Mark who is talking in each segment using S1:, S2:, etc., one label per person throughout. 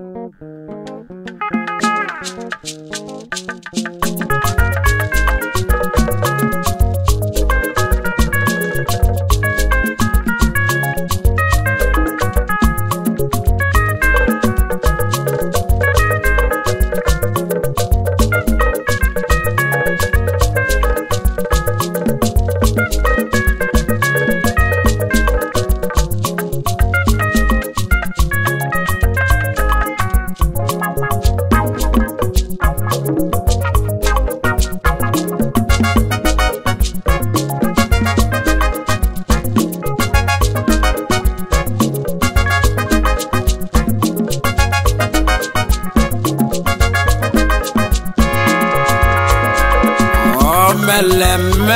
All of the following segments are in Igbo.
S1: omeleme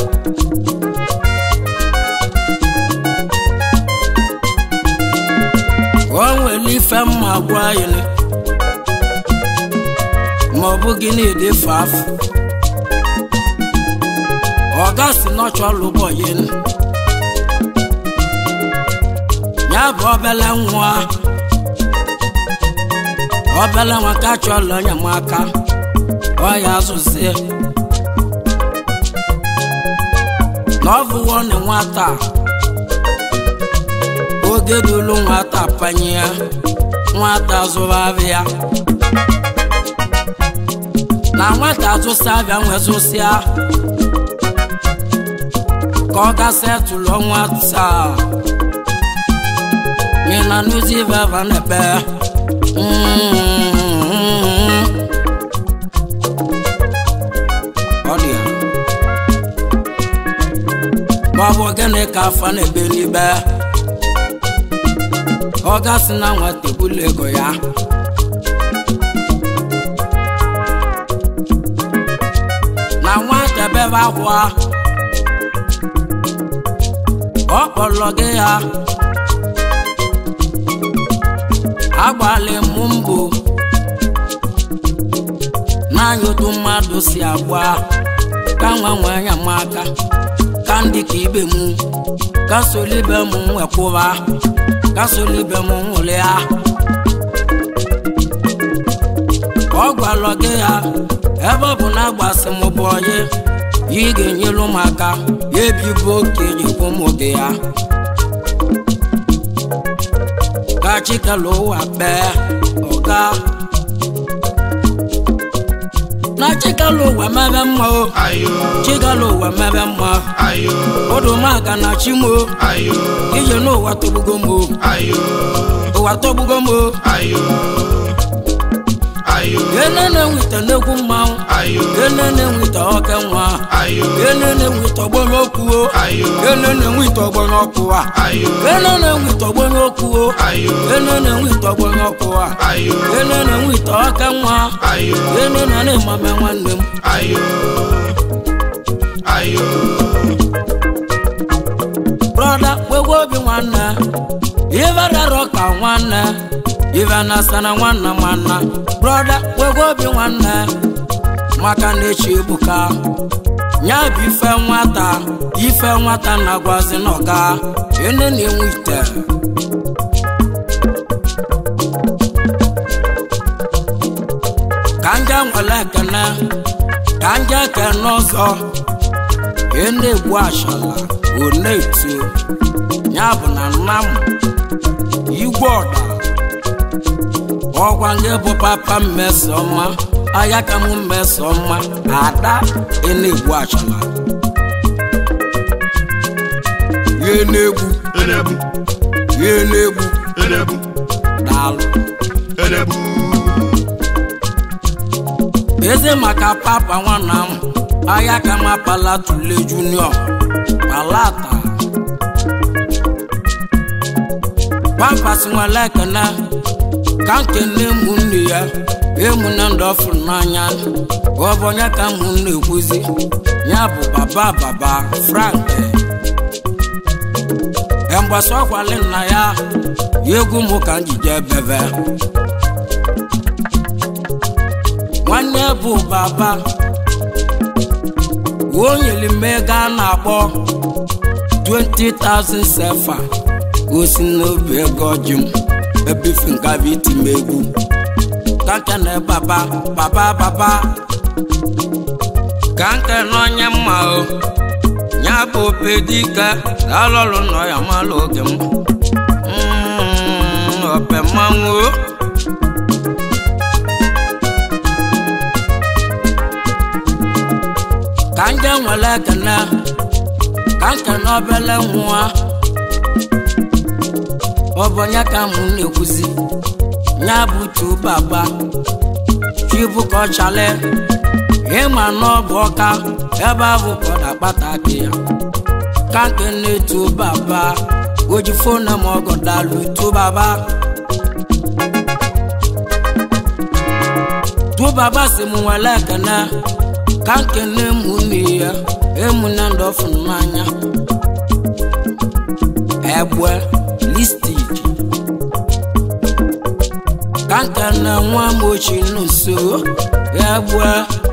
S1: o nwere ife mma gwa anyị ma ọ bụ gị na-edefe afọ ọ gasị n'ọchọlụ ụbọyị ya bụ obele nwa obele nwa ka chọlụ enyemaka ọ ya azụzie na ọ bụwo na nwata oge dulu nwata panye ya nwata zụrụ abịa na nwata azụsa abịa nwezụsịa ka ọ gasị etụlụ nwata mina nuzi veva nebe ọ dị ya ma ọ bụ gịnị ka afa na-ebe n'ibe ọ gasị na nwata ebulu ego ya na nwata bebe akwa ọ kpọrọ gị ya agbalị m mbụ n'anya otu mmadụ si agba ka nwa nwe anya m aka ka ndị ka ibe m ka solibe m nwekwụba ka solibe m nwụlịa ọ gwalọ gị ya ebe ọ bụ na agbasị m bụ onye ị ga-enyelu m aka ya ebibo okenye kwụ m oge ya ka chikelu ụwa kpee ọga na chikelu ụwa mebe mma o
S2: ayo
S1: chikelu ụwa mebe mma
S2: ayo
S1: odumaka na chimo
S2: ayo
S1: ije n'ụwa tọgbugo m o
S2: ayo
S1: ụwa tọgbugo m o
S2: ayo ayo
S1: ene na-enweta n'egwu mmanwụ
S2: ayo
S1: ene na-enweta oke nwa
S2: ayo
S1: ene na-enweta ọgbọ n'okwu o
S2: ayo
S1: ene na-enweta ọgbọ n'ọkụ a
S2: ayo
S1: ene na-enweta ọgbọ n'okwu o
S2: ayo
S1: ene na-enweta ọgbọ n'ọkụ a
S2: ayo
S1: ene na-enweta oke nwa
S2: ayo
S1: ene na na-emame nwanne m
S2: ayo ayo
S1: brọda kwegwe obi nwanne ife rarọ ka nwanne ife na-asana nwanna nwanna brọda kwegwe obi nwanne maka na echi ebuka nya bụ ife nwata ife nwata na-agwazi n'ọga ene na-enwe ite ka nje nwere ekene ka nje ekene ọzọ ị na-egbu ashala ọ na-eto ya bụ na nna m igwe ọda ọgwa nke bụ papa mmesoma aya ka m mmesoma ada ị na-egbu ashala ihe na-egbu
S2: enebu
S1: ihe na-egbu
S2: enebu
S1: daalụ
S2: enebu
S1: eze maka papa nwanna m aya ka m apala tule junior palata pampas nwere ekene ka nkene ụmụnne ya emuna ndị ọfụrụ n'anya ọ bụ onye ka ụmụnne ekwuzi ya bụ baba baba frank emgbasa ọkwali nna ya ya egwu mụ ka njije bebe nwanne bụ baba o nyere m ego a na-akpọ 20,000 sefa gosi n'obi ego ọjị m ebifi nga bụ iti m egwu ka nkene baba baba baba ka nkene onye mma o ya bụ opedike alọlụ nọ ya malụ oge m Mm, ope mmanwụ o. ka nje nwere ekene ka nkene obele nwa ọ bụ onye ka mụ na-ekwuzi ya bụ tu baba chibu ka ọ chale ịma na ọ bụ ọka ebe ahụ ka ọ na-akpata aka ya ka nke na-etu baba oji fonu m ọgọ dalụ tu baba tu baba si m nwere ekene ka nke na-emu ya emu na ndị ọfụ n'anya egbe listik ka nke na nwa m ochie n'uso egbe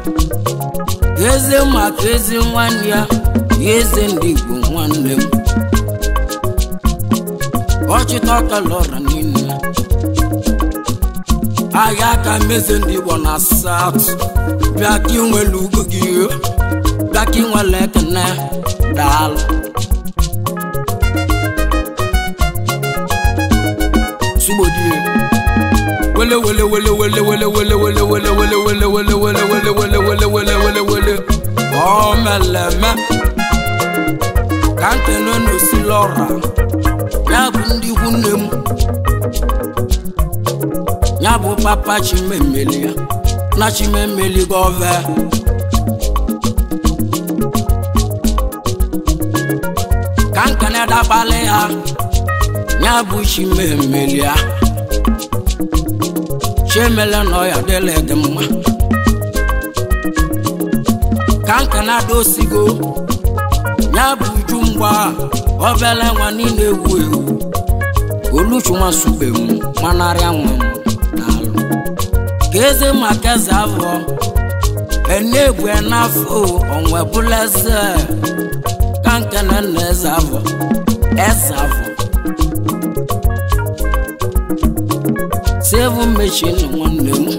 S1: eze maka eze nwanne ya ya eze ndị igbo nwanne m ọchịta ọkalọra niile ahịa aka meze ndị igbo na saut bịa ka inwere ugo gị bịa ka inwere ekene daalụ sugbodie wele wele wele wele wele wele wele wele wele wele wele wele wele wele wele wele wele wele ọ meleme ka nkene n'osi lọra ya bụ ndị ikwu nne m ya bụ papa chimemeli ya na chimemeli gọve ka nkene dabalị ha ya bụ chimemeli ya chiemele na ọya dịla dị mma ka nkene adosigo ya bụ uju mgba obele nwa niile ewu ewu oluchunwa sube m manarịa nwa m n'alụ ka eze maka eze afọ enegwe n'afọ onwe bụla eze ka nkene na eze afọ eze afọ seven mechin nwanne m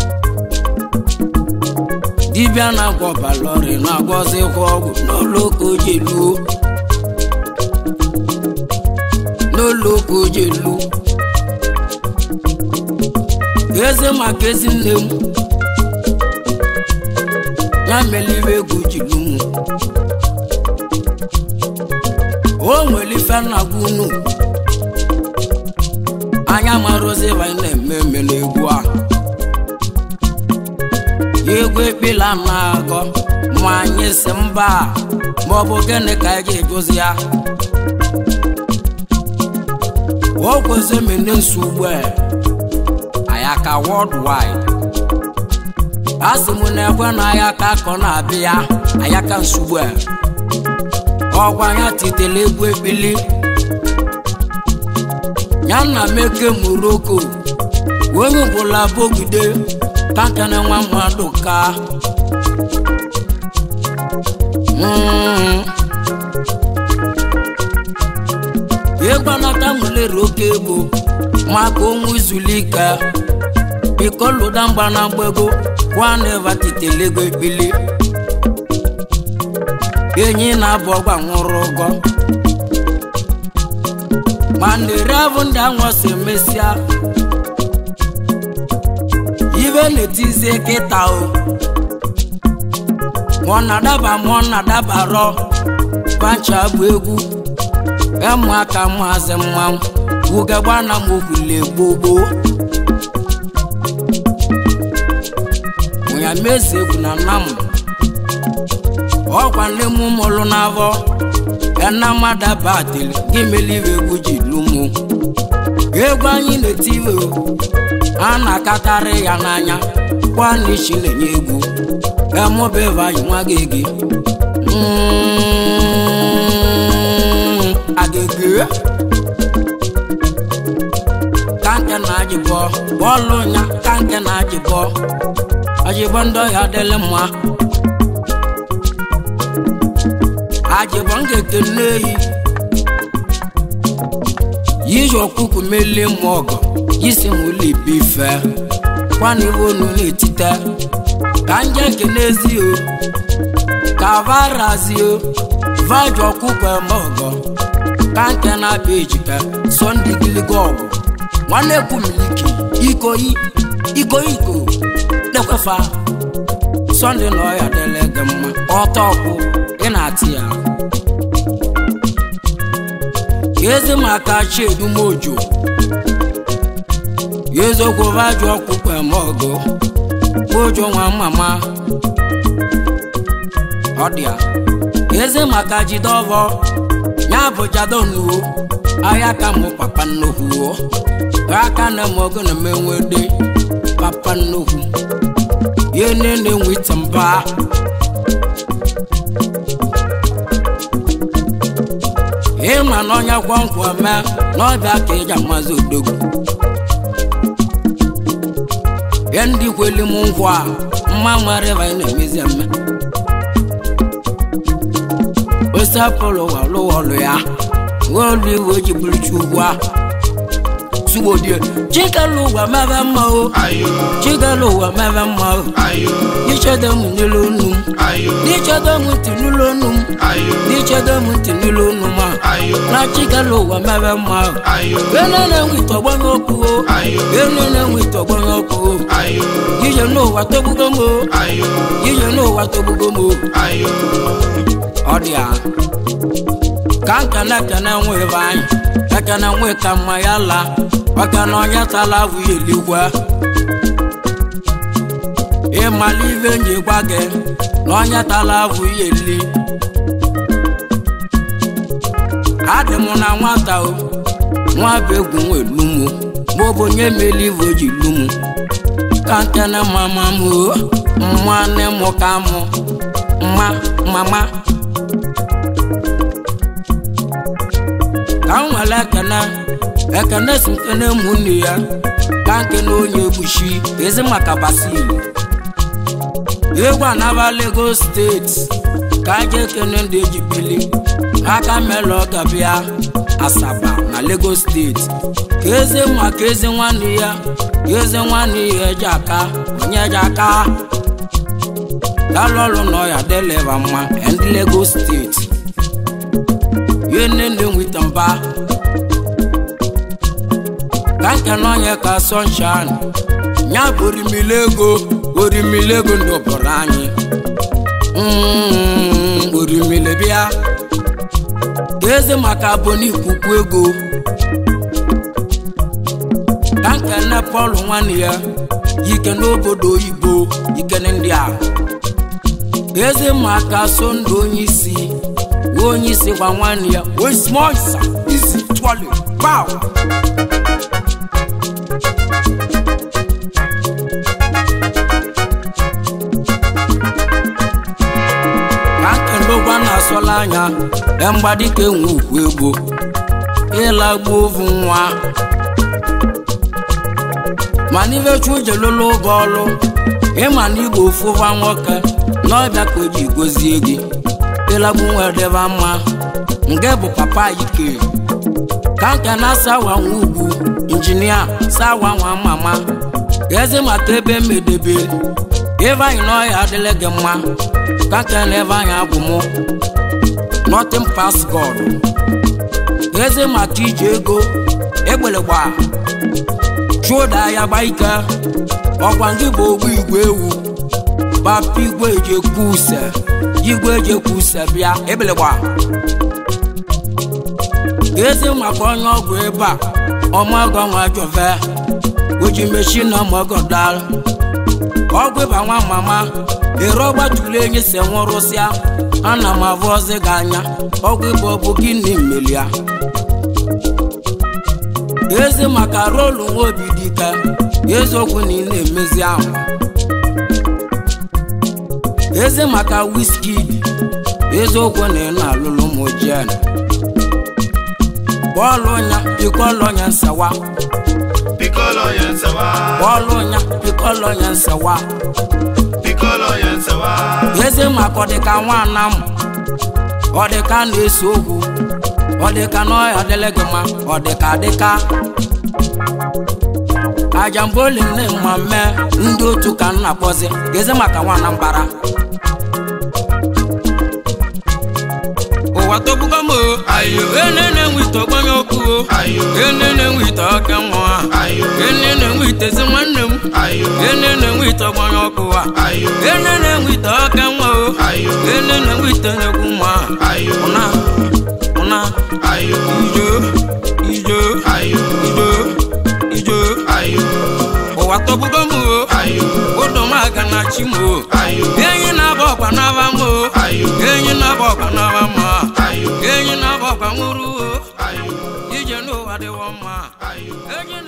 S1: dibịa na-agwọ balọri na-agwọzikwa ọgwụ n'ụlọụka ojelu n'ụlọụka ojelu eze maka ezi nne m ya meliwe egwu jilu m o nwere ife nna-agwa unu anya mara ozi anyị na-eme eme n'egwu a egwu ekpela na-agọ ma anyị si mba ma ọ bụ gịnị ka anyị ga-egozi ya o kwezi mene nsogbu ayaka worldwide a sị m na-ekwe na ayaka ka ọ na-abịa ayaka nsogbu ọgwa ya titere egwu ekpili ya na meke moroko onye ọbụla bogide kankana nwa mmadụ ka ịgbanata nwelere oke ego maka onwe izulike biko lụda mgba na mgbego kwanevatitelego ekpili enyi na-abụ ọgba nwụrụ ụgọ ma na-ere abụ ndị anwa si emesịa ibe na-etizie kịta o ma ọ na-adaba ma ọ na-adabarọ pancha bụ egwu ịmụ aka maazị mmanwụ ugegba na m okwule gbogbo ụnya mezi egwu na nna m ọkwa nne m mụlụ n'afọ enamadatili gị melive egwu ji lumu egwu anyị na-etiwe a na-akatarị ya n'anya kwanichi na-enye egwu emụbeva anyị nwa gị gị agege kanke na ajịbọ bọọlụ nya kanke na ajịbọ ajịbọ ndị ọhịa adịlị mma ajịbọ m ga-ekene eyi yiji ọkpụkụ melie m ọgọ isi m ụlọ ibe ife kwana iwe onu na-etite ka nje kenezi o ka varazi o vaji ọkpụkụ eme ọgọ ka nke na-abịa ejike sọnde giligo ọgwụ nwanne kwumiliki ikoyi iko iko dekwefa sọnde na ọya dịle gị mma ọtọ ọkwụ ị na-atị ya ezi maka chiedumojo eziokwu vaju ọkpụkpọ eme ọgụ ojo nwa mama ọ dị ya ezi maka jide ọvọ ya bụ jadonuo ahịa ka mụ papa nnukwu aka na m ọgụ na menwede papa nnukwu ihe nene nwita mba ịma na ọnya gwọngwọ mee n'ọbịa ka ịja mazi odogwu ihe ndị kweli m ngwa a mma nwere ebe anyị na-emezi eme osepụlụ walụwọlụ ya wolu iwe ji bụrụ chukwu a sugbodie chikelu ụwa mebe mma o
S2: ayo
S1: chikelu ụwa mebe mma o
S2: ayo
S1: ichedo m n'elu onu m
S2: ayo
S1: n'ichedo m ntị n'ụlọ onu m
S2: ayo
S1: n'ichedo m ntị n'ụlọ onu m a
S2: ayo
S1: na chikelu ụwa mebe mma o
S2: ayo
S1: ene na-enwe ite ọgbanye okwu o
S2: ayo
S1: ene na-enwe ite ọgbanye okwu o
S2: ayo
S1: ije n'ụwa togbugo m o
S2: ayo
S1: ije n'ụwa togbugo m o
S2: ayo
S1: ọ dị a ka nkene kene nwe ebe anyị ekene nwe ka mma ya laa maka na onye tala avụ ya eligwe ịmala ibe nji gwa gị na onye tala avụ ya eli adị m na nwata o nwa bụ egwu nwe lumu ma ọ bụ onye meli ive o ji lumu ka nkene mama m o mma nne m ka mụ mma mama ka m nwere ekene ekene si nkene ụmụnne ya ka nkene onye egbuchi ezi maka basil egwu anaba Lagos steeti ka aja ekene ndị ejibili aka mela ọ gabịa asaba na Lagos steeti ka eze nwa ka eze nwanne ya ka eze nwanne ya eji aka onye eji aka dalụ ọrụ na ọya dịlịba mma ndị Lagos steeti ihe nne nne nweta mba ka nke n'onye ka sunshine ya bụ orimili ego orimili ego ndọbọrọ anyị Mm, orimili bịa ka eze maka abụ n'ikuku ego ka nke nne Paul nwanne ya yike n'obodo oyibo ikene ndị a ka eze maka so ndụ onye isi nwa onye isi gwa nwanne ya wesmoisa isi twali paw ka nkenogwa na-asọla anya e mgbadika enwe ukwu egbo ịlagbu ovu nwa mana ibe chujelolo oge ọlụ ịma na igbo ofụva nwoke n'ọbịa ka o ji gozie gị ịlagbu nwa debe mma nke bụ papa ike ka nke na sawa nwa ugwu injinia sawa nwa mama ka eze maka ebe mmedebe ebe anyị n'ọhịa adịla gị mma ka nke na ebe anyị agwụ mụ nothing pass god eze maka iji ego egbelegba chụda ya gba ike ọkwa ndị bụ ogbu igwe ewu gbapụ igwe eji ekwu use igwe eji ekwu use bịa ebelegba eze maka onye ọgwụ ebe a ọmọgọ nwa jove oji mechi na ọmọgọ dal ọgwụ ịba nwa mama ere ọgbatụrụ enyi si nwụrụsịa ana m avụ ọzọ gị anya ọgwụ ịba ọ bụ gịnị melia eze maka rolu nwa obi dike eziokwu na ị na-emezi ahụ eze maka Wizkid eziokwu na ị na-alụlụ m jen bọọlụ nya pikọlụ nya nsawa
S2: Piccolo Yansawa,
S1: bọọlụ nya pikọlụ nya nsawa
S2: Piccolo Yansawa,
S1: eze maka ọdịka nwana m ọdịka na-ese okwu ọ dịka na ọya adịla gị mma ọ dịka adịka ajamboli nne mma mee ndị otu ka m na-akpọzi gezi maka nwa Anambra ụwa tọgbugo m o
S2: Ayo.
S1: ene na-enwe ite ọgbanye okwu o
S2: Ayo.
S1: ene na-enwe ite ọka nwa
S2: Ayo.
S1: ene na-enwe itezi nwanne m
S2: Ayo.
S1: ene na-enwe ite ọgbanye ọkụ a
S2: Ayo.
S1: ene na-enwe ite ọka nwa o
S2: Ayo.
S1: ene na-enwe ite na-egwu nwa
S2: Ayo.
S1: ụna ụna
S2: Ayo.
S1: ijo ijo
S2: Ayo.
S1: ijo ijo
S2: Ayo.
S1: ụwa tọgbugo m o
S2: Ayo.
S1: ụdọ m aga na chi m o
S2: Ayo.
S1: enyi na-aba ọkwa n'aba m o
S2: Ayo.
S1: enyi na-aba ọkwa n'aba m a
S2: Ayo.
S1: enyi na-aba ọkwa nwụrụ o
S2: Ayo.
S1: ije n'ụwa dịwọ mma
S2: Ayo.
S1: enyi